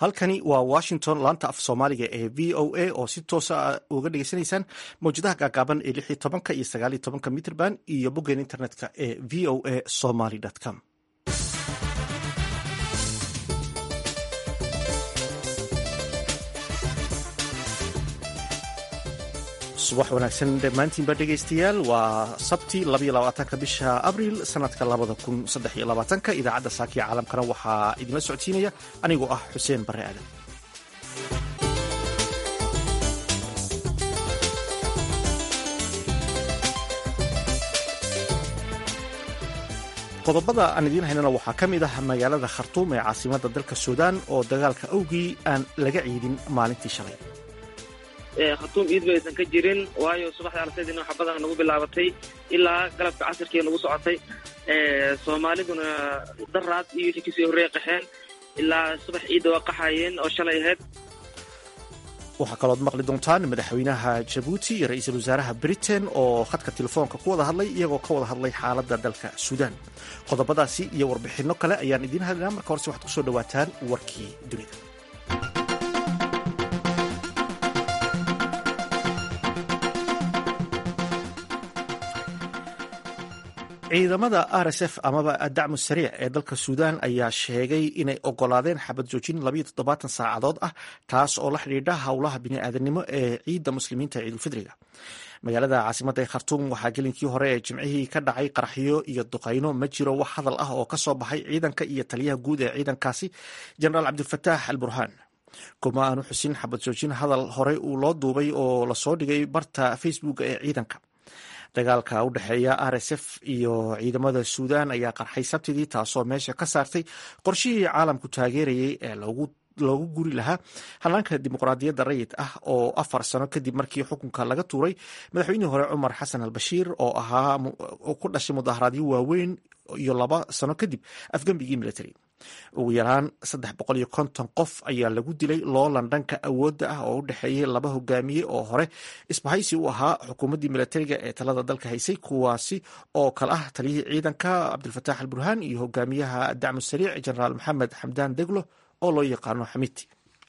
halkani waa washington laanta af soomaaliga ee v o a oo si toosa uga dhegeysanaysaan mawjadaha gaagaaban ee lix iyo tobanka iyo sagaal iyo tobanka mitrband iyo boggeen internetka ee v o a somaly com subax wanaagsan dhammaantiinba dhegaystayaal waa sabti labaatanka bisha abriil sanadka labada kun saddex iyo labaatanka idaacadda saakiya caalamkana waxaa idinla socodsiinaya anigoo ah xuseen bare aadan qodobada aan idiin haynana waxaa ka mid ah magaalada khartuum ee caasimadda dalka suudaan oo dagaalka awgii aan laga ciidin maalintii shalay khatuum iid ba aysan ka jirin waayo subaxda arsaydina waxa badan nagu bilaabatay ilaa galabka casirkii nagu socotay soomaaliduna daraad iyo wixii kasii horreeya qaxeen ilaa subax ciidda waa qaxayeen oo shalay ahayd waxaa kalood maqli doontaan madaxweynaha jabuuti iyo ra-iisul wasaaraha britain oo khadka telefoonka ku wada hadlay iyagoo ka wada hadlay xaaladda dalka suudaan qodobadaasi iyo warbixinno kale ayaan idiin hadlaynaa marka horese waxaad kusoo dhawaataan warkii dunida ciidamada r s f amaba dacmu sariic ee dalka suudaan ayaa sheegay inay ogolaadeen xabad joojin labayo toddobaatan saacadood ah taas oo la xidhiidha howlaha bini'aadanimo ee ciidda muslimiinta ciidulfidriga magaalada caasimadda ee khartuum waxaa gelinkii hore ee jimcihii ka dhacay qaraxyo iyo duqayno ma jiro wax hadal ah oo ka soo baxay ciidanka iyo taliyaha guud ee ciidankaasi jenaraal cabdilfataax al burhaan kuma aanu xusin xabad joojin hadal horey uu loo duubay oo lasoo dhigay barta facebook ee ciidanka dagaalka u dhexeeya r s f iyo ciidamada suudaan ayaa qarxay sabtidii taasoo meesha ka saartay qorshihii caalamku taageerayay ee loogu guri lahaa hanaanka dimuqraadiyadda rayid ah oo afar sano kadib markii xukunka laga tuuray madaxweynihii hore cumar xasan al bashiir oo ahaa ku dhashay mudaharaadyo waaweyn iyo laba sano kadib afgembigii military ugu yaraan saddex boqol iyo konton qof ayaa lagu dilay loolan dhanka awoodda ah oo u dhexeeyay laba hogaamiye oo hore isbahaysi u ahaa xukuumaddii militariga ee talada dalka haysay kuwaasi oo kale ah taliyihii ciidanka cabdilfataax al burhaan iyo hogaamiyaha dacmu sariic jenaraal maxamed xamdaan deglo oo loo yaqaano xamiti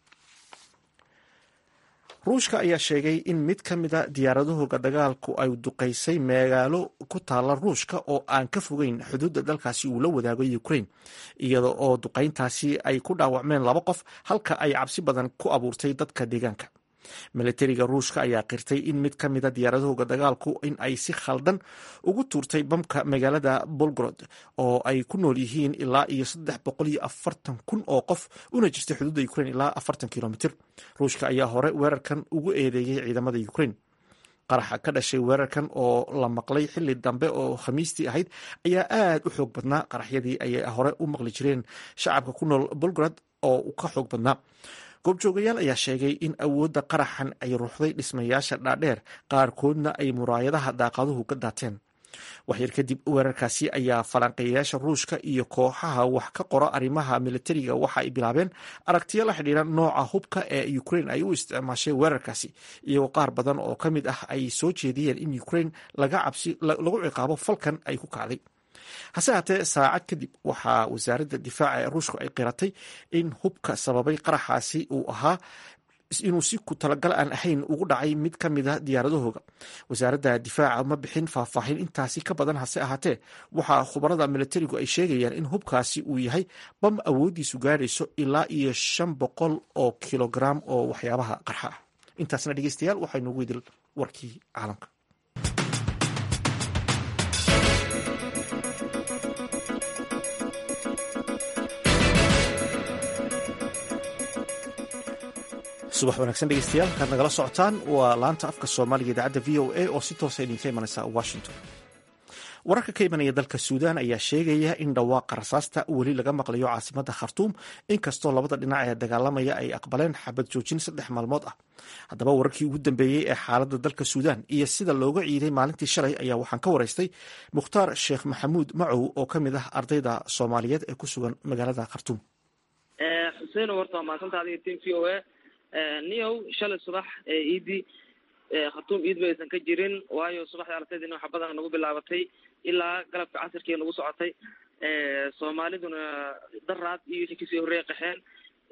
ruushka ayaa sheegay in mid ka mida diyaaradahooga dagaalku ay duqaysay magaalo ku taala ruushka oo aan ka fogeyn xuduudda dalkaasi uu la wadaago ukraine iyada oo duqayntaasi ay ku dhaawacmeen laba qof halka ay cabsi badan ku abuurtay dadka deegaanka militariga ruushka ayaa qirtay in mid ka mida diyaaradahooga dagaalku in ay si khaldan ugu tuurtay bamka magaalada bolgrod oo ay ku nool yihiin ilaa iyo saddex boqol iyo afartan kun oo qof una jirtay xuduudda ukraine ilaa afartan kilomitr ruushka ayaa hore weerarkan ugu eedeeyey ciidamada ukraine qaraxa ka dhashay weerarkan oo la maqlay xili dambe oo khamiistii ahayd ayaa aad u xoog badnaa qaraxyadii ayay hore u maqli jireen shacabka ku nool bolgrad oo ka xoog badnaa goobjoogayaal ayaa sheegay in awoodda qaraxan ay ruuxday dhismayaasha dhaadheer qaarkoodna ay muraayadaha daaqaduhu ka daateen waxyar kadib weerarkaasi ayaa falanqeeyayaasha ruushka iyo kooxaha wax ka qora arrimaha militariga waxa ay bilaabeen aragtiyo la xidhiira nooca hubka ee ukraine ay u isticmaashay weerarkaasi iyagoo qaar badan oo ka mid ah ay soo jeediyeen in ukraine lagu ciqaabo falkan ay ku kacday hase haatee saacad kadib waxaa wasaaradda difaaca ee ruushku ay qiratay in hubka sababay qaraxaasi uu ahaa inuu si ku talagal aan ahayn ugu dhacay mid ka mida diyaaradahooga wasaaradda difaaca ma bixin faahfaahin intaasi ka badan hase ahaatee waxaa khubarada militarigu ay sheegayaan in hubkaasi uu yahay bam awooddiisu gaadhayso ilaa iyo shan boqol oo kilograam oo waxyaabaha qarxa ah intaasna dhegeystayaal waxaynugu idil warkii caalamka subax wanaagsan dhegeystayaal halkaad nagala socotaan waa laanta afka soomaaliga idaacadda v o a oo si toosa idinka imanaysa washington wararka ka imanaya dalka suudaan ayaa sheegaya in dhawaaqa rasaasta weli laga maqlayo caasimadda khartuum inkastoo labada dhinac ee dagaalamaya ay aqbaleen xabad joojin saddex maalmood ah haddaba wararkii ugu dambeeyey ee xaaladda dalka suudaan iyo sida looga ciiday maalintii shalay ayaa waxaan ka waraystay mukhtaar sheekh maxamuud macow oo ka mid ah ardayda soomaaliyeed ee ku sugan magaalada khartuum xuseen horta waa maadsantaa adiga tim v o a niyow shalay subax ee iidi khatuum iid ba aysan ka jirin waayo subaxda arsaydina waxa badan nagu bilaabatay ilaa galabka casirkii nagu socotay soomaaliduna daraad iyo wixii kasii horreeya qaxeen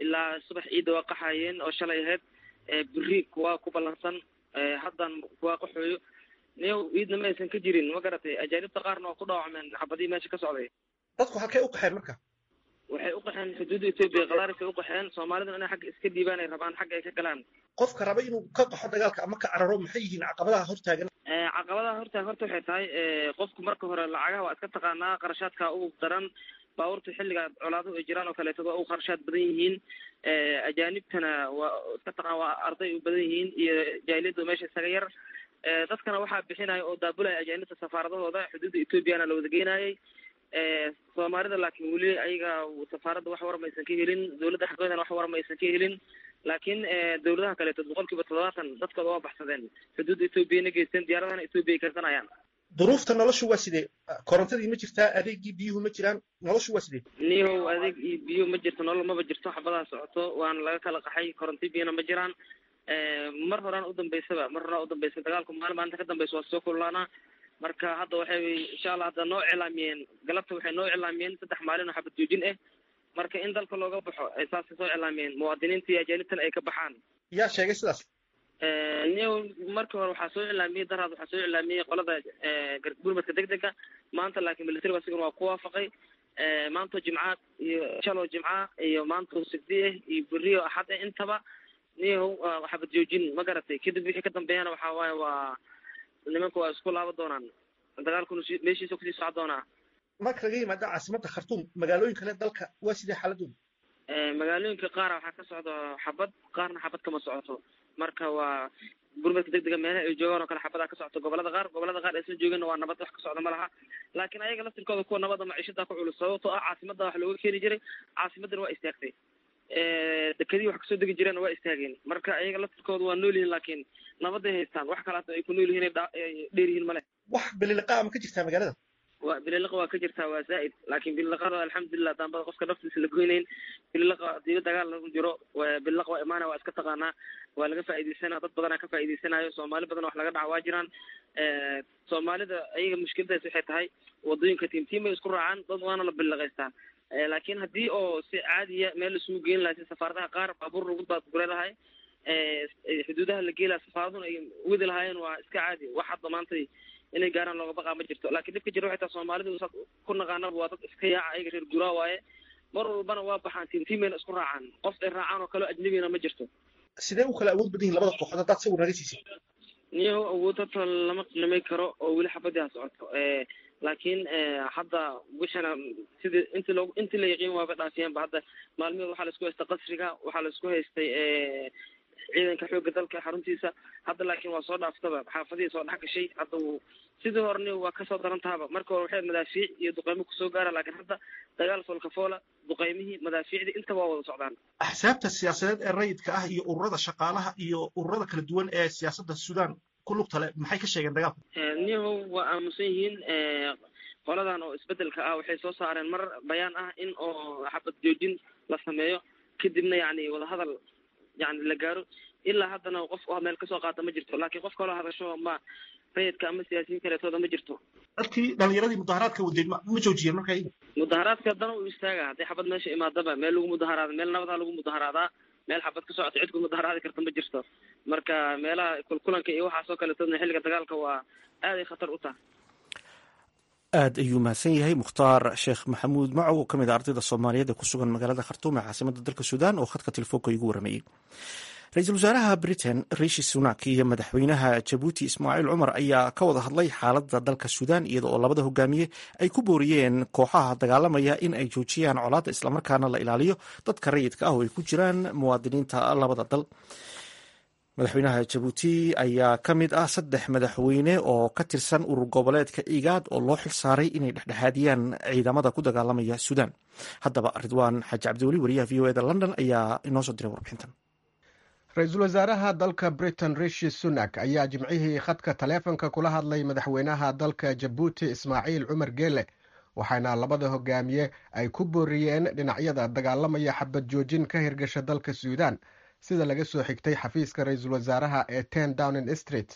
ilaa subax ciidda waa qaxayeen oo shalay ahayd beri kuwa ku ballansan haddan kuwa qaxooyo niyow ciidna ma aysan ka jirin ma garatay ajaanibta qaarna waa ku dhaawacmeen xabadii meesha ka socday dadku halkay u qaxeen marka waxay u qaxeen xuduudda etoobiya khadaarisay u qaxeen soomaaliduna inay xagga iska dhiibaan ay rabaan xagga ay ka galaan qofka raba inuu ka qaxo dagaalka ama ka cararo maxay yihiin caqabadaha hortaagan caqabadaha hortaagan horta waxay tahay qofku marka hore lacagaha waa iska taqaanaa qarashaadka ugu daran baabuurta xilliga colaaduhu ay jiraan oo kaleeto waa ugu qarashaad badan yihiin ajaanibtana waa iska taqaan waa arday u badan yihiin iyo jaahiliyadda meesha isaga yar dadkana waxaa bixinaya oo daabulaya ajaanibta safaaradahooda xuduudda etoobiyana la wada geenayay soomaalida laakiin weli ayaga safaaradda wax war maysan ka helin dawladda xaqeedana wax war maysan ka helin laakiin dawladaha kaleeto boqol kiiba toddobaatan dadkooda waa baxsadeen xuduudda etoobiyana geysteen diyaaradana etoobiya ay karsanayaan duruufta noloshu waa sidee korontadii ma jirtaa adeegii biyuhu ma jiraan noloshu waa sidee niyow adeeg iyo biyo ma jirto nolol maba jirto xabadaa socoto waana laga kala qaxay koronti biyana ma jiraan mar horaan udambeysaba mar horaan udambeysa dagaalku maalin maalinta ka dambeysa waa soo kululaanaa marka hadda waxay insha allah hadda noo cilaamiyeen galabta waxay noo cilaamiyeen saddex maalin oo xabad joojin ah marka in dalka looga baxo ay saasay soo cilaamiyeen muwaadiniinta iyo ajaanibtana ay ka baxaan yaa sheegay sidaas niyow markii hore waxaa soo cilaamiyey daraad waxaa soo cilaamiyey qolada gurmadka deg dega maanta laakiin militariga asigana waa ku waafaqay maantoo jimca iyo shaloo jimca iyo maantoo sigdi ah iyo beriyo axad ah intaba niyow xabad joojin ma garatay kadib wixii ka dambeeyana waxaa waaye waa nimanka waa isku laaba doonaan dagaalkuna meeshiisa kusii soco doonaa marka laga yimaada caasimadda khartuum magaalooyin kale dalka waa sidee xaaladooda magaalooyinka qaara waxaa ka socda xabad qaarna xabad kama socoto marka waa gurmadka deg dega meelaha ay joogaan oo kale xabadaa ka socoto gobolada qaar gobolada qaar aysan joogin waa nabad wax ka socda ma laha laakiin ayaga laftirkooda kuwa nabada maciishada ku culus sababtoo ah caasimadda wax looga keeni jiray caasimaddana waa istaagtay dekadii wax kasoo degi jireen waa istaageen marka ayaga laftirkooda waa nool yihiin laakiin nabaday haystaan wax kalaata ay ku nool yihiin ay dheer yihiin male wax bililiqa ma ka jirtaa magaalada wa bililiqa waa ka jirtaa waa zaa'id laakiin bililiqada alxamdulilah daambada qofka naftiisa la goynayn bililiqa hadii dagaal lagu jiro bililiqa waa imaanaya waa iska taqaanaa waa laga faa'iidaysanaya dad badanaa ka faa'iidaysanayo soomaali badan wax laga dhaca waa jiraan soomaalida ayaga mushkiladaas waxay tahay wadooyinka tiimtiimay isku raacaan dad waana la bililiqaystaa laakiin haddii oo si caadiya meel isugu geyn lahay si safaaradaha qaar baabuur lagu baadgure lahay xuduudaha la geelaa safaaraduna ay wadi lahaayeen waa iska caadi wax hadda maantay inay gaaraan looga baqaa ma jirto laakiin dhibka jira waxay tahay soomaalidu saad ku naqaanaba waa dad iska yaaca ayaga reer guraa waaye mar walbana waa baxaan tiimtiimayna isku raacaan qof ay raacaan oo kaleo ajnabina ma jirto sidee u kala awood badan yihin labada kooxood haddaad sawir naga siisay niyahow awood horta lama qiimay karo oo weli xabadii ha socoto laakiin hadda wixina sidii inti loo intii la yaqiin waaba dhaafiyeenba hadda maalmeed waxaa laisku haystay qasriga waxaa laisku haystay ciidanka xoogga dalka xaruntiisa hadda laakiin waa soo dhaaftaba xaafadihii soo dhex gashay hadda uu sidii horeni waa kasoo daran tahaba marka hore waxay madaafiic iyo duqeymo kusoo gaara laakiin hadda dagaal foolkafoola duqeymihii madaafiicdii intaba waa wada socdaan axsaabta siyaasadeed ee rayidka ah iyo ururada shaqaalaha iyo ururada kala duwan ee siyaasadda suudaan ku lugta le maxay ka sheegeen dagaalka niyahow waa aamusan yihiin qoladan oo isbedelka ah waxay soo saareen mar bayaan ah in oo xabad joojin la sameeyo kadibna yani wadahadal yani la gaaro ilaa haddana qof meel kasoo qaata ma jirto laakiin qof kaloo hadasho ma rayidka ama siyaasiyiin kaleetooda ma jirto dadkii dhalinyaradii mudaharaadka wadeed ma joojiyeen marka mudaharaadka haddana uu istaaga hadday xabad meesha imaadaba meel lagu mudaharaada meel nabadaa lagu mudaharaadaa meel xabad ka socota cid ku mudaharaadi karta ma jirto marka meelaha kulkulanka iyo waxaasoo kaleetoodna xilliga dagaalka waa aaday khatar u tahay aad ayuu mahadsan yahay mukhtaar sheekh maxamuud macow oo ka mid a ardayda soomaaliyeed ee ku sugan magaalada khartuum ee caasimada dalka suudaan oo khadka telefoonka igu waramayey ra-iisul wasaaraha britain rishi sunak iyo madaxweynaha jabuuti ismaaciil cumar ayaa ka wada hadlay xaaladda dalka suudaan iyada oo labada hogaamiye ay ku booriyeen kooxaha dagaalamaya in ay joojiyaan colaadda islamarkaana la ilaaliyo dadka rayidka ah oo ay ku jiraan muwaadiniinta labada dal madaxweynaha jabuuti ayaa ka mid ah saddex madaxweyne oo ka tirsan urur goboleedka igaad oo loo xil saaray inay dhexdhexaadiyaan ciidamada ku dagaalamaya suudaan haddaba ridwaan xaaji cabdiweli wariyaha v o eda london ayaa inoo soo diray warbixintan ra-iisul wasaaraha dalka britain rishi sunak ayaa jimcihii khadka taleefonka kula hadlay madaxweynaha dalka jabuuti ismaaciil cumar geele waxaana labada hogaamiye ay ku booriyeen dhinacyada dagaalamaya xabad joojin ka hirgasha dalka suudaan sida laga soo xigtay xafiiska ra-iisul wasaaraha ee ten downing street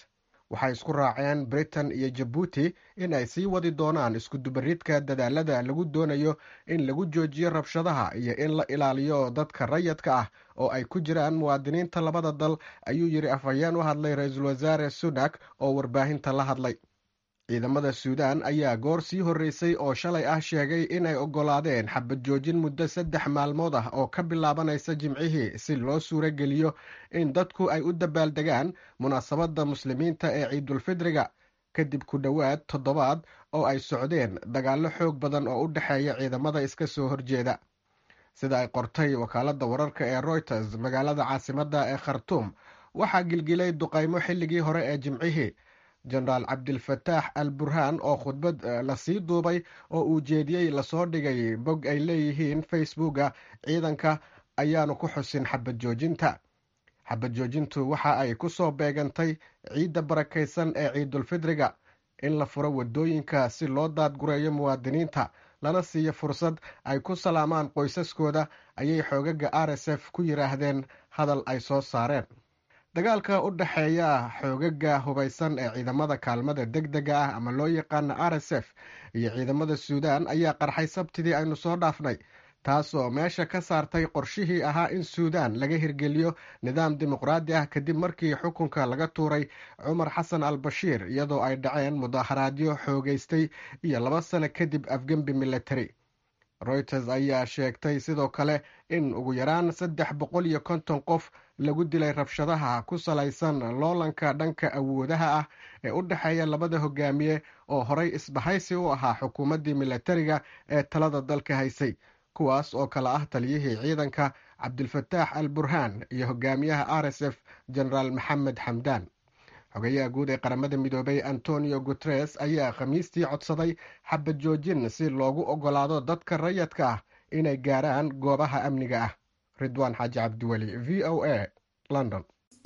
waxay isku raaceen britain iyo jabuuti in ay sii wadi doonaan iskudubaridka dadaalada lagu doonayo in lagu joojiyo rabshadaha iyo in la ilaaliyo dadka rayadka ah oo ay ku jiraan muwaadiniinta labada dal ayuu yidhi afhayeen u hadlay ra-iisul wasaare sunak oo warbaahinta la hadlay ciidamada suudaan ayaa goor sii horreysay oo shalay ah sheegay inay oggolaadeen xabad joojin muddo saddex maalmood ah oo ka bilaabanaysa jimcihii si loo suuro geliyo in dadku ay u dabaaldegaan munaasabadda muslimiinta ee ciidulfidriga kadib ku dhowaad toddobaad oo ay socdeen dagaallo xoog badan oo u dhexeeya ciidamada iska soo horjeeda sida ay qortay wakaaladda wararka ee royters magaalada caasimadda ee khartuum waxaa gilgilay duqaymo xilligii hore ee jimcihii jenaraal cabdilfataax al burhaan oo khudbad lasii duubay oo uu jeediyey lasoo dhigay bog ay leeyihiin facebooka ciidanka ayaanu ku xusin xabad joojinta xabad joojintu waxa ay ku soo beegantay ciidda barakaysan ee ciidulfidriga in la furo waddooyinka si loo daadgureeyo muwaadiniinta lana siiyo fursad ay ku salaamaan qoysaskooda ayay xoogaga r s f ku yidhaahdeen hadal ay soo saareen dagaalka u dhexeeya xoogaga hubaysan ee ciidamada kaalmada deg dega ah ama loo yaqaana r s f iyo ciidamada suudaan ayaa qarxay sabtidii aynu soo dhaafnay taasoo meesha ka saartay qorshihii ahaa in suudaan laga hirgeliyo nidaam dimuqraadi ah kadib markii xukunka laga tuuray cumar xasan al bashiir iyadoo ay dhaceen mudaharaadyo xoogeystay iyo laba sano kadib afgembi military reuters ayaa sheegtay sidoo kale in ugu yaraan saddex boqol iyo konton qof lagu dilay rabshadaha ku salaysan loolanka dhanka awoodaha ah ee u dhexeeya labada hogaamiye oo horay isbahaysi u ahaa xukuumaddii militariga ee talada dalka haysay kuwaas oo kale ah taliyihii ciidanka cabdilfataax al burhaan iyo hogaamiyaha r s f genaraal maxamed xamdaan xogayaha guud ee qaramada midoobay antonio guteres ayaa khamiistii codsaday xabad joojin si loogu oggolaado dadka rayadka ah inay gaaraan goobaha amniga ah ridwaan xaaji cabdiweli v o a london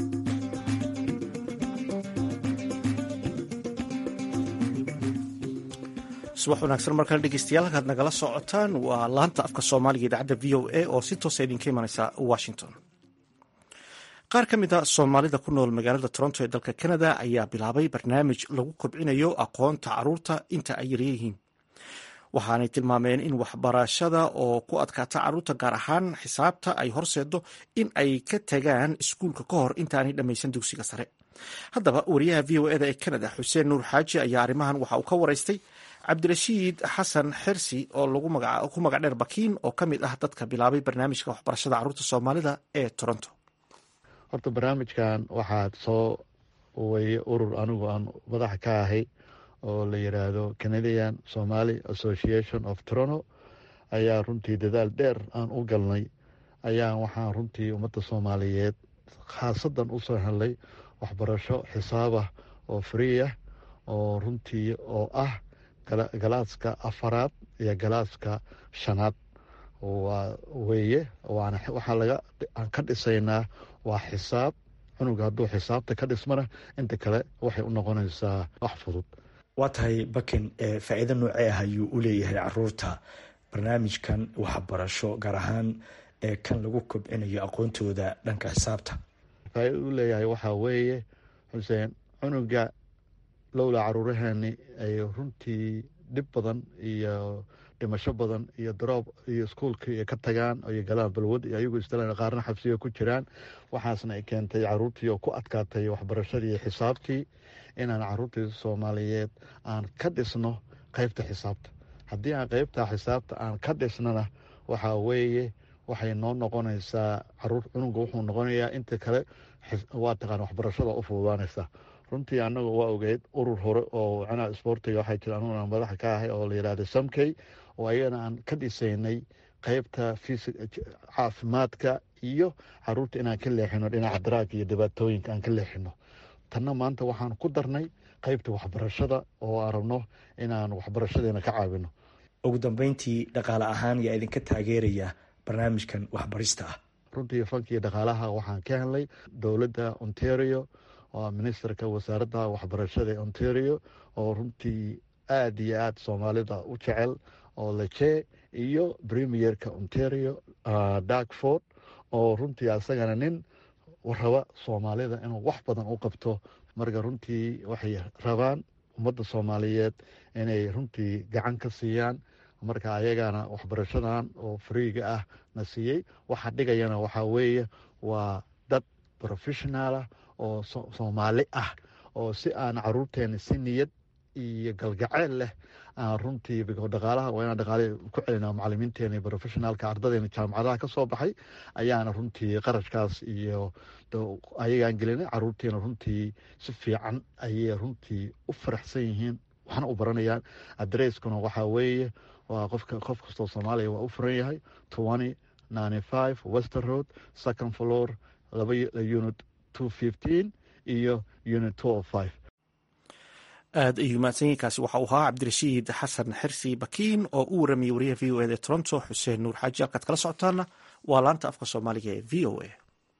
subax wanaagsan markale dhegeystayaal halkaad nagala socotaan waa laanta afka soomaaliga idaacadda v o a oo si toosa idinka imaneysa washington qaar ka mid a soomaalida ku nool magaalada toronto ee dalka canada ayaa bilaabay barnaamij lagu kobcinayo aqoonta caruurta inta ay yaryihiin waxaanay tilmaameen in waxbarashada oo ku adkaata caruurta gaar ahaan xisaabta ay horseedo in ay ka tagaan iskuulka ka hor intaanay dhammaysan dugsiga sare haddaba wariyaha v o eda ee canada xuseen nuur xaaji ayaa arrimahan waxa uu ka waraystay cabdirashiid xasan xersi oo ku magac dheer bakiin oo ka mid ah dadka bilaabay barnaamijka waxbarashada caruurta soomaalida ee toronto horta barnaamijkan waxaad soo weye urur anigu aan madaxa ka ahay oo la yiraahdo canadian somaly association of toronto ayaa runtii dadaal dheer aan u galnay ayaa waxaan runtii ummadda soomaaliyeed khaasadan usoo helnay waxbarasho xisaabah oo free ah oo runtii oo ah galaaska afaraad iyo galaaska shanaad weeye waxaa laga aan ka dhisaynaa waa xisaab cunuga hadduu xisaabta ka dhismana inta kale waxay u noqonaysaa wax fudud waa tahay bakin faa'iido noocee ah ayuu u leeyahay caruurta barnaamijkan waxbarasho gaar ahaan kan lagu kobcinayo aqoontooda dhanka xisaabta faa'iida u leeyahay waxaa weeye xuseen cunuga lowla caruuraheeni ay runtii dhib badan iyo dhimasho badan iyo daroob iyo iskuolkii ka tagaan iyo galaan balwad iyo ayagu isdalan qaarna xabsiga ku jiraan waxaasna ay keentay caruurtii oo ku adkaatay waxbarashadii xisaabtii inaan caruurtii soomaaliyeed aan ka dhisno qeybta xisaabta haddii aan qeybta xisaabta aan ka dhisnana waxaa weeye waxay noo noqonaysaa caruur cunuga wuxuu noqonayaa inta kale waa taqaan waxbarashada u fududaanaysa runtii anagu waa ogeyd urur hore oo micnaha isboortiga waxaa jira anuguna madaxa ka ahay oo la yihahda samkey oo ayagana aan ka dhisaynay qeybta caafimaadka iyo caruurta inaan ka leexino dhinaca daraagga iyo dhibaatooyinka aan ka leexino tanna maanta waxaan ku darnay qeybta waxbarashada oo aan rabno inaan waxbarashadeena ka caawino ugu dambeyntii dhaqaale ahaan yaa idinka taageeraya barnaamijkan waxbarista ah runtii fankiiyo dhaqaalaha waxaan ka helnay dowladda ontario oo ministerka wasaaradda waxbarashada ee ontario oo runtii aada iyo aada soomaalida u jecel oo leje iyo premierka ontario darkford oo runtii asagana nin raba soomaalida inuu wax badan u qabto marka runtii waxay rabaan ummadda soomaaliyeed inay runtii gacan ka siiyaan marka ayagana waxbarashadan oo fariiga ah na siiyey waxa dhigayana waxaa weeye waa dad professionalah oo soomaali ah oo si aan caruurteena si niyad iyo galgaceel leh aan runtii dhaqaalaha waa inaan dhaqaale ku celina macalimiinteena iyo professionaalka ardadeena jaamacadaha ka soo baxay ayaana runtii qarashkaas iyo ayagaan gelinay caruurteena runtii si fiican ayay runtii u faraxsan yihiin waxna u baranayaan adresskuna waxaa weeye waa qofka qof kastoo soomaaliya waa u furan yahay twenty ninety five wester road second floor laba unit two fifteen iyo unit two o five aada ayuu mahadsanyiinkaasi waxa uu ahaa cabdirashiid xasan xirsi bakiin oo u waramayay wariyaha v o eda toronto xuseen nuur xaaji halkaad kala socotaana waa laanta afka soomaaliga ee v o a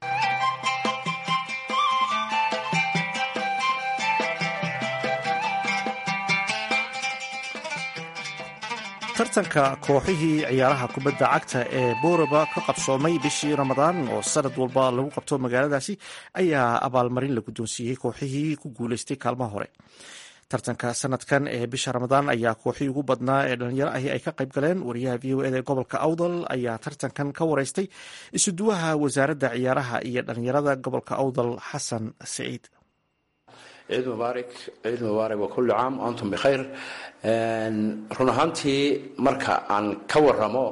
tartanka kooxihii ciyaaraha kubadda cagta ee booraba ka qabsoomay bishii ramadaan oo sanad walba lagu qabto magaaladaasi ayaa abaalmarin la guddoonsiiyey kooxihii ku guuleystay kaalmaha hore tartanka sanadkan ee bisha ramadaan ayaa kooxii ugu badnaa ee dhalinyaro ahi ay ka qayb galeen wariyaha v o eda ee gobolka awdal ayaa tartankan ka wareystay isuduwaha wasaaradda ciyaaraha iyo dhalinyarada gobolka awdal xasan saciid ciid mubaarak ciid mubaarak wa kullu caam antum bikhayr run ahaantii marka aan ka waramo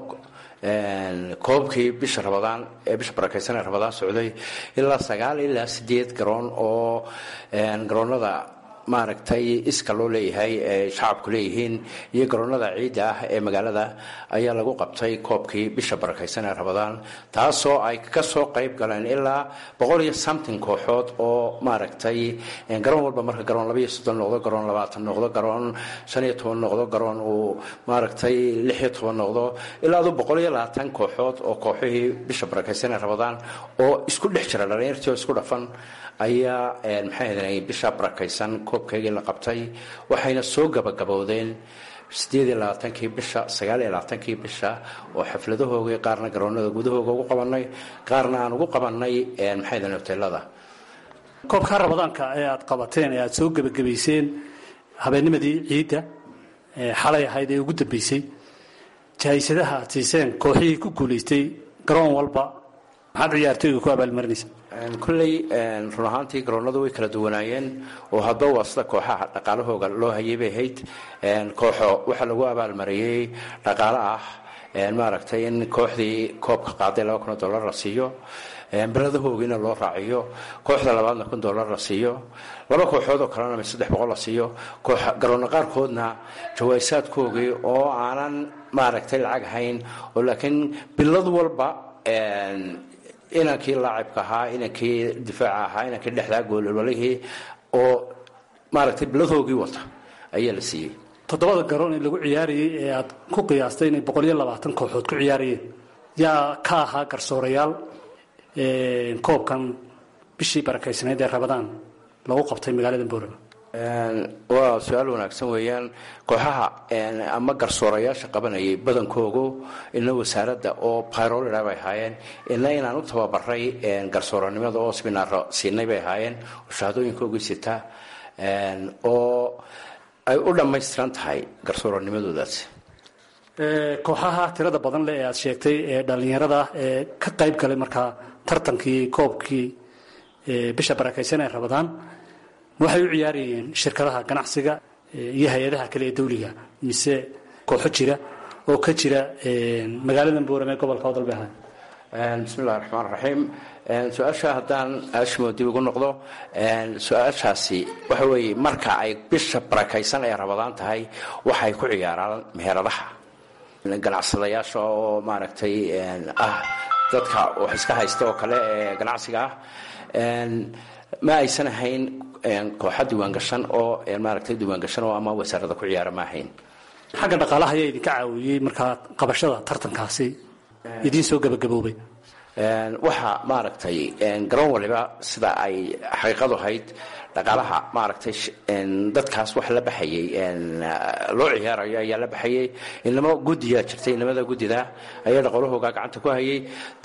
koobkii bisha rabadaan ee bisha barakaysan ee rabadaan socday ilaa sagaal ilaa sideed garoon oo garoonada maaragtay iska loo leeyahay ee shacabku leeyihiin iyo garoonada ciidda ah ee magaalada ayaa lagu qabtay koobkii bisha barakaysan ee rabadaan taasoo ay ka soo qayb galeen ilaa boqol iyo something kooxood oo maaragtay garoon walba marka garoon labaiyo soddon noqdo garoon labaatan noqdo garoon shan iyo toban noqdo garoon uu maaragtay lix iyo toban noqdo ilaa adu boqol iyo labaatan kooxood oo kooxihii bisha barakaysan ee rabadaan oo isku dhex jira dhalinyartii oo isku dhafan ayaa maxay ahayd bisha barakaysan koobkaygii la qabtay waxayna soo gabagabowdeen sideed iyo labaatankii bisha sagaal iyo labaatankii bisha oo xafladahoogii qaarna garoonada gudahooga ugu qabanay qaarna aan ugu qabanay maxay ahayd hoteelada koobka rabadaanka ee aad qabateen ee aad soo gebagabayseen habeennimadii ciidda xalay ahayd ee ugu dambeysay jahaysadaha aad siiseen kooxihii ku guulaystay garoon walba maxaad ciyaartooyga ku abaalmarinaysa kolley run ahaantii garoonadu way kala duwanaayeen oo hadba waa sida kooxaha dhaqaalahooga loo hayay bay ahayd kooxo waxaa lagu abaalmariyey dhaqaale ah maaragtay in kooxdii koobka qaaday laba kun oo dollar la siiyo beladahoogiina loo raaciyo kooxda labaadna kun dollar la siiyo laba kooxood oo kalena saddex boqol la siiyo garoonna qaarkoodna jawaasaadkoogii oo aanan maaragtay lacag ahayn oo laakiin bilad walba inankii laacibka ahaa inankii difaaca ahaa inankii dhexdaa goolwalihii oo maaragtay biladhoogii wata ayaa la siiyey toddobada garoon ee lagu ciyaarayay ee aad ku qiyaastay inay boqol iyo labaatan kooxood ku ciyaarayeen yaa ka ahaa garsoorayaal koobkan bishii barakaysnayd ee rabadaan lagu qabtay magaalada boorama waa su-aal wanaagsan weeyaan kooxaha ama garsoorayaasha qabanayay badankoogu ina wasaaradda oo bayrolida bay ahaayeen ina inaan u tababaray garsooranimada oo sminaaro siinay bay ahaayeen oo shahaadooyinkoogii sita oo ay u dhammaystiran tahay garsooranimadoodaasi kooxaha tirada badan leh ee aad sheegtay ee dhallinyarada ee ka qayb galay markaa tartankii koobkii bisha barakaysan ee rabadaan waxay u ciyaarayeen shirkadaha ganacsiga iyo hay-adaha kale ee dawliga mise kooxo jira oo ka jira magaalada boorame gobolka odol bay ahayn bismi illahi raxmaan raxiim su-aasha haddaan ashimo dib ugu noqdo su-aashaasi waxa weeye marka ay bisha barakaysan ee rabadaan tahay waxay ku ciyaaraan meheradaha ganacsadayaasha oo maaragtay ah dadka wax iska haysta oo kale ee ganacsiga ah ma aysan ahayn kooxa diiwaangashan oo maaragtay diiwaangashan oo ama wasaarada ku ciyaara ma ahayn xagga dhaqaalaha ayaa idinka caawiyey markaa qabashada tartankaasi idiin soo gabagaboobay waxaa maaragtay garoon waliba sida ay xaqiiqadu ahayd dhaqaalaha maaragtay dadkaas wax la baxayay loo ciyaarayo ayaa la baxayay inamo guddiyaa jirtay inamada guddida ayaa dhaqolahooga gacanta ku hayay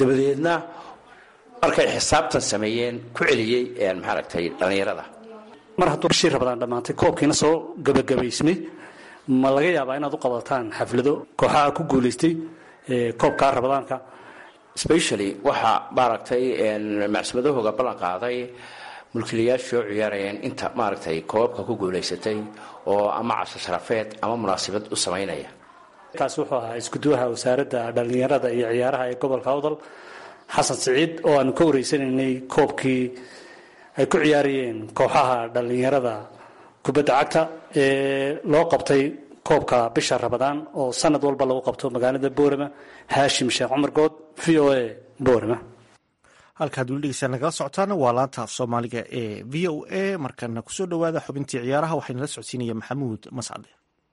dabadeedna markay xisaabtan sameeyeen ku celiyey maaragtay dhallinyarada mar hadduu bishii rabadaan dhammaantay koobkiina soo gabagabaysmay ma laga yaabaa inaad u qabataan xaflado kooxaha ku guulaystay koobkaa rabadaanka specially waxaa maaragtay macsumadahooga ballan qaaday mulkiilayaashoo ciyaarayeen inta maaragtay koobabka ku guulaysatay oo ama casho sharafeed ama munaasabad u samaynaya kaasi wuxuu ahaa iskuduwaha wasaaradda dhallinyarada iyo ciyaaraha ee gobolka awdal xasan siciid oo aanu ka wareysanaynay koobkii ay ku ciyaarayeen kooxaha dhallinyarada kubadda cagta ee loo qabtay koobka bisha rabadaan oo sanad walba lagu qabto magaalada boorama haashim sheekh cumar good v o a boorama halkaad weli dhegeysaa nagala socotaana waa laanta af soomaaliga ee v o a markana kusoo dhowaada xubintii ciyaaraha waxaa nala socodsiinaya maxamuud mascade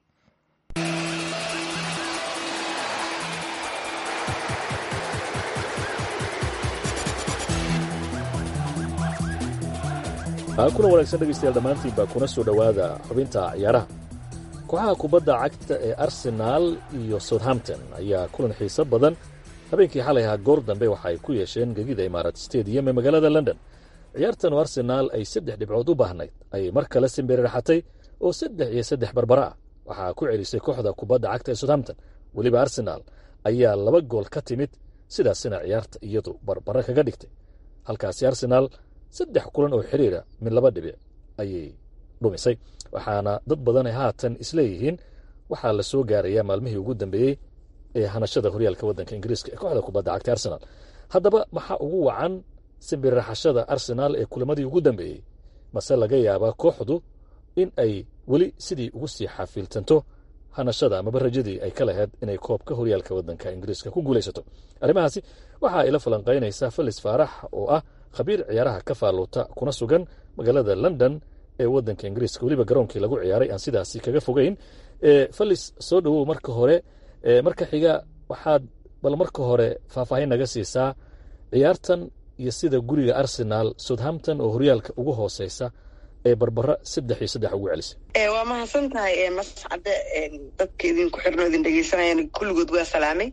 kuna wanaagsan dhegaystayaal dhammaantiinba kuna soo dhowaada xubinta ciyaaraha kooxaha kubadda cagta ee arsenaal iyo southampton ayaa kulan xiiso badan habeenkii xalay ahaa goor dambe waxa ay ku yeesheen gegida imaarat stadium ee magaalada london ciyaartan oo arsenaal ay saddex dhibcood u baahnayd ayay mar kale simbiriraxatay oo saddex iyo saddex barbara ah waxaa ku celisay kooxda kubadda cagta ee southampton weliba arsenaal ayaa laba gool ka timid sidaasina ciyaarta iyadu barbara kaga dhigtay halkaasi arsenaal saddex kulan oo xiriira mid laba dhibic ayay dhumisay waxaana dad badan ay haatan isleeyihiin waxaa la soo gaarayaa maalmihii ugu dambeeyey ee hanashada horyaalka waddanka ingiriiska ee kooxda kubadda cagta arsenaal haddaba maxaa ugu wacan simbirraxashada arsenaal ee kulamadii ugu dambeeyey mase laga yaabaa kooxdu in ay weli sidii ugu sii xafiiltanto hanashada amaba rajadii ay ka lahayd inay koobka horyaalka waddanka ingiriiska ku guulaysato arrimahaasi waxa ay la falanqaynaysaa felis faarax oo ah khabiir ciyaaraha ka faalluuta kuna sugan magaalada london ee waddanka ingiriiska weliba garoonkii lagu ciyaaray aan sidaasi kaga fogeyn felis soo dhowow marka hore marka xiga waxaad bal marka hore faahfaahin naga siisaa ciyaartan iyo sida guriga arsenaal southampton oo horyaalka ugu hooseysa ee barbara saddex iyo saddex ugu celisay waa mahadsan tahay mascade dadka idinku xirno idin dhegeysanayaan kulligood waa salaamay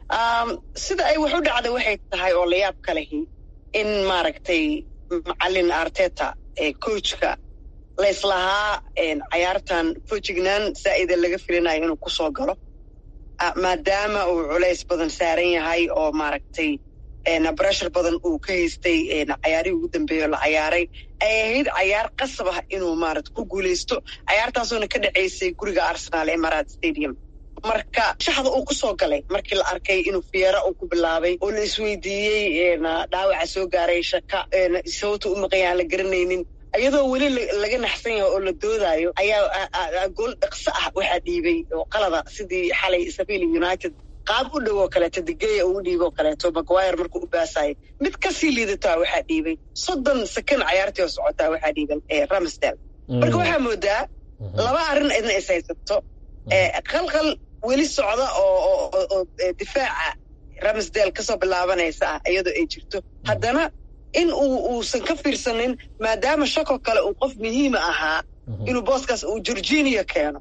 sida ay wax u dhacday waxay tahay oo layaab ka lehi in maaragtay macalin arteta ee coachka layslahaa cayaartan fojignaan zaa'ida laga filinayo inuu kusoo galo maadaama uu culays badan saaran yahay oo maaragtay breshar badan uu ka haystay cayaarihii ugu dambeeya oo la cayaaray ay ahayd cayaar qasab ah inuu maarata ku guulaysto cayaartaasoona ka dhacaysay guriga arsenaal ee maraad stadium marka shaxda uu ku soo galay markii la arkay inuu fiyeera uu ku bilaabay oo la isweydiiyey dhaawaca soo gaaray shaka sababta u maqanya aan la garanaynin iyadoo weli laga naxsan yahay oo la doodaayo ayaa gool dhaqso ah waxaa dhiibay oo qalada sidii xalay sabili united qaab u dhow oo kaleeto digeya uu u dhiibo oo kaleeto maguire markuu u baasayay mid kasii liidataa waxaa dhiibay soddon second cayaartii oo socotaa waxaa dhiiban ramsdale marka waxaa moodaa laba arrin idna is haysato qalqal weli socda oo difaaca ramsdale kasoo bilaabanaysa ah iyadoo ay jirto haddana in uu uusan ka fiirsanin maadaama shakoo kale uu qof muhiima ahaa inuu booskaas uu georginia keeno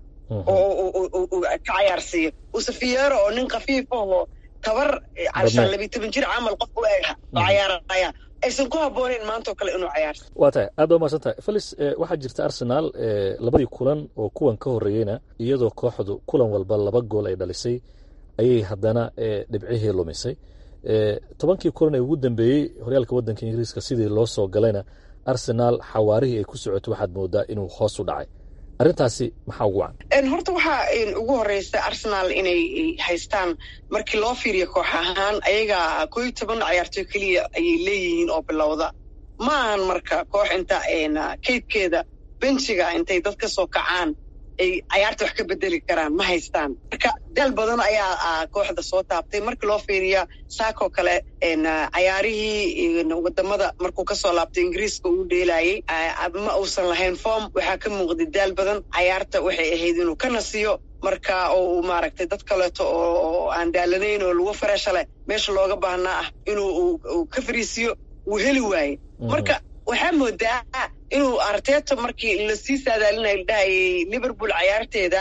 oo ka cayaarsiiyo usafiyeero oo nin kafiifahoo tabar cashan labiyi toban jir camal qof u eg oo cayaaraya aysan ku habbooneyn maantao kale inuu cayaarsiyo waa tahay aad baa umahadsan tahay felis waxaa jirta arsenaal labadii kulan oo kuwan ka horreeyeyna iyadoo kooxdu kulan walba laba gool ay dhalisay ayay haddana dhibcihii lumisay tobankii kulan ee ugu dambeeyey horyaalka waddanka ingiriiska sidii loo soo galayna arsenaal xawaarihii ay ku socoto waxaad moodaa inuu hoos u dhacay arrintaasi maxaa ugu wacan horta waxaa ugu horeysa arsenaal inay haystaan markii loo fiiriyo koox ahaan ayaga koo iyo toban cayaartooy keliya ayay leeyihiin oo bilowda ma ahan marka koox inta kaydkeeda benjiga intay dad ka soo kacaan ay cayaarta wax ka bedeli karaan ma haystaan marka daal badan ayaa kooxda soo taabtay markii loo fiiriya saakoo kale cayaarihii wadamada markuu kasoo laabtay ingiriiska uu dheelayey ma uusan lahayn form waxaa ka muuqday daal badan cayaarta waxay ahayd inuu ka nasiyo marka oo uu maaragtay dad kaleeto oo aan daalanayn oo lagu fareesha leh meesha looga baahnaa ah inuu ka fariisiyo wuu heli waaye marka waxaa moodaa inuu arteto markii lasii saadaalinayo la dhahayay liverpool cayaarteeda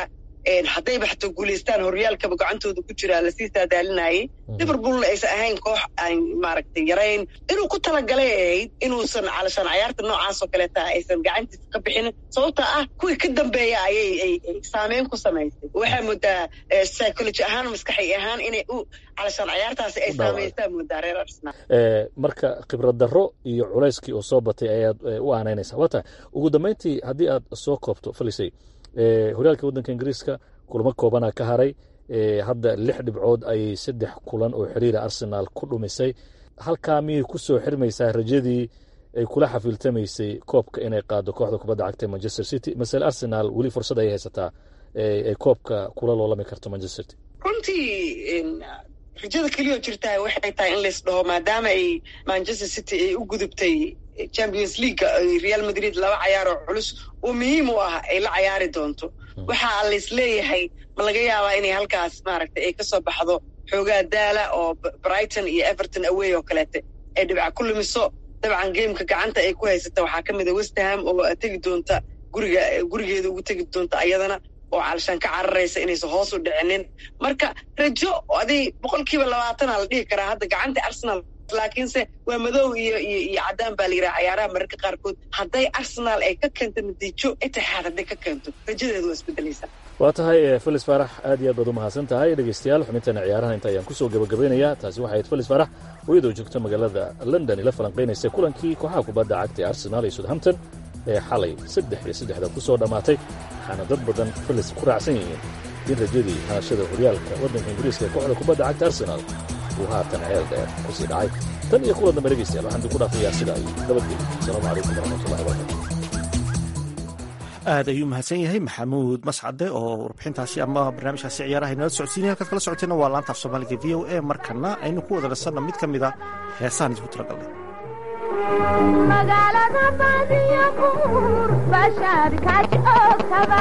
haddayba xataa guulaystaan horyaalkaba gacantooda ku jiraa lasii saadaalinayay liverpoolna aysan ahayn koox aan maaragtay yarayn inuu ku talagalay ahayd inuusan calashaan cayaarta noocaasoo kaleeta aysan gacantiisa ka bixin sababta ah kuwii ka dambeeya ayay ay saameyn ku samaysay waxaa moodaa psychology ahaan maskaxi ahaan inay u calashaan cayaartaasi ay saameystaa moodaa reer arsenal marka khibrad darro iyo culayskii oo soo batay ayaad u aanaynaysaa wata ugu dambayntii haddii aad soo koobto falisay horyaalka waddanka ingiriiska kulamo koobanaa ka haray hadda lix dhibcood ayay saddex kulan oo xiriira arsenaal ku dhumisay halkaa miyay ku soo xirmaysaa rajadii ay kula xafiiltamaysay koobka inay qaado kooxda kubadda cagta manchester city masele arsenal weli fursad ayay haysataa ay koobka kula loolami karto manchester city runtii rajada keliya oo jirtaa waxay tahay in lays dhaho maadaama ay manchester city ay u gudubtay champions league real madrid laba cayaar oo culus oo muhiim u ah ay la cayaari doonto waxaa lays leeyahay ma laga yaabaa inay halkaas maaragtay ay kasoo baxdo xoogaa daala oo brighton iyo everton away oo kaleete ay dhibca ku lumiso dabcan gameka gacanta ay ku haysata waxaa ka mid a westerham oo tegi doonta guriga gurigeeda ugu tegi doonta ayadana oo calashaan ka cararaysa inaysan hoos u dhicinin marka rajo aday boqol kiiba labaatana la dhihi karaa hadda gacanta arsenal laakiinse waa madow iyo iyo iyo caddaan baa la yidhaha cayaaraha mararka qaarkood hadday arsenal ay ka keento natiijo itixaad hadday ka keento rajadeedu waa isbedelaysaa waa tahay felis faarax aad iyo aad baad u mahadsan tahay dhegeystayaal xubintana ciyaaraha inta ayaan kusoo gabagabeynayaa taasi waxay ahayd felis faarax oo iyadoo joogta magaalada london ila falanqaynaysa kulankii kooxaha kubadda cagta ee arsenal iyo southampton ee xalay saddex iyo saddexda ku soo dhammaatay waxaana dad badan felis ku raacsan yihiin in rajadii haashada horyaalka waddanka ingiriiska ee kooxda kubadda cagta arsenal uu haatan ceel dheer ku sii dhacay tan iyo kulan dambe dhegeystayaal waxaan dib ku dhaafayaa sidaa iyo nabadgelyo asalaamu calaykum waraxmatullahi wabarakatu aad ayuu mahadsan yahay maxamuud mascade oo warbixintaasi ama barnaamijkaasi ciyaaraha inala socodsiinaya halkaad kala socoteenna waa laanta af soomaaliga v o a markana aynu ku wada nasanna mid ka mid a heesaan isku talagalnay magaalada baadiyo buur bashaad ka joogtaba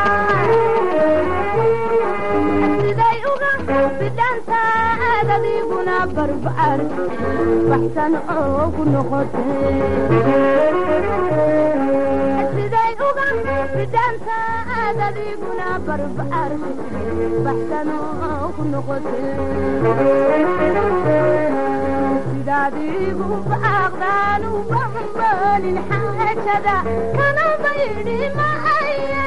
siday uga bidhantaad adiguna barbaar baxsan oogu noqotesiday uga bidhantaad adiguna barbaar baxsan oogu noqote sidaadigu baaqdaan u bambalin xaajada kana baydhi maaye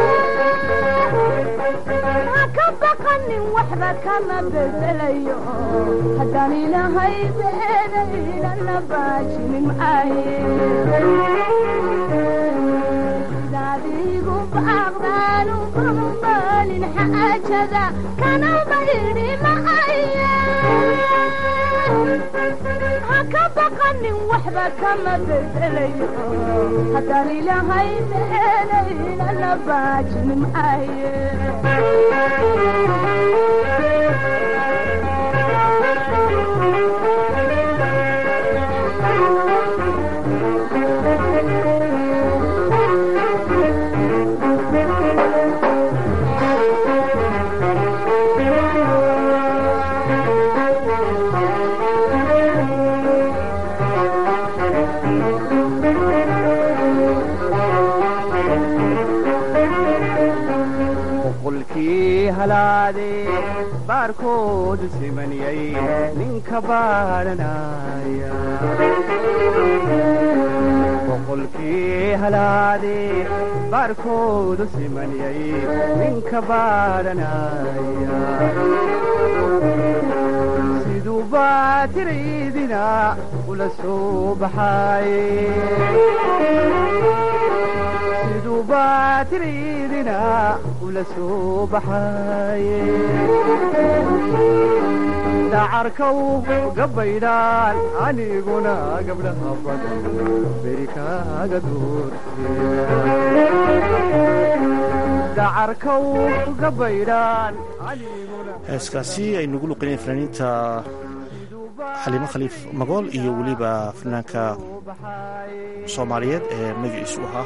ha ka baqanin waxba kama bedelayo haddaan ilahay beedaynana baajinin maaye sidaadigu baaqdaan u bambalin xaajada kana baydhi maaye ha ka baqanin waxba kama bedelayo haddaan ilahay beelaynana baajin maaye baarkoodu simaniyay ninka baadhanaya boqolkii halaade baarkoodu simaniyay ninka baadhanaya siduu baatiraydina ula soo baxaaye siduu baatiraydina ula soo baxaaye dacarkaw gabaydhaan aniguna gabdhaha badan beri kaaga doortedacarkaw gabaydhaan heeskaasi ay nagu luqineen fanaaniinta xaliimo khaliif magool iyo weliba fanaanka soomaaliyeed ee magaciisu ahaa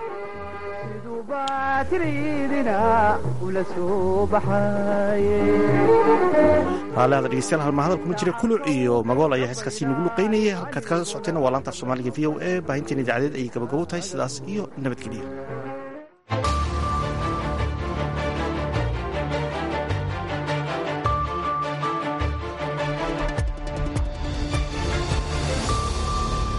raalaada dhegeystayaal halma hadal kuma jira kuluc iyo magool ayaa heeskaasi nagu luqaynayay halkaad kala socoteena waa laanta af soomaaliga v o a baahinteena idaacadeed ayay gabagabo tahay sidaas iyo nabadgeliya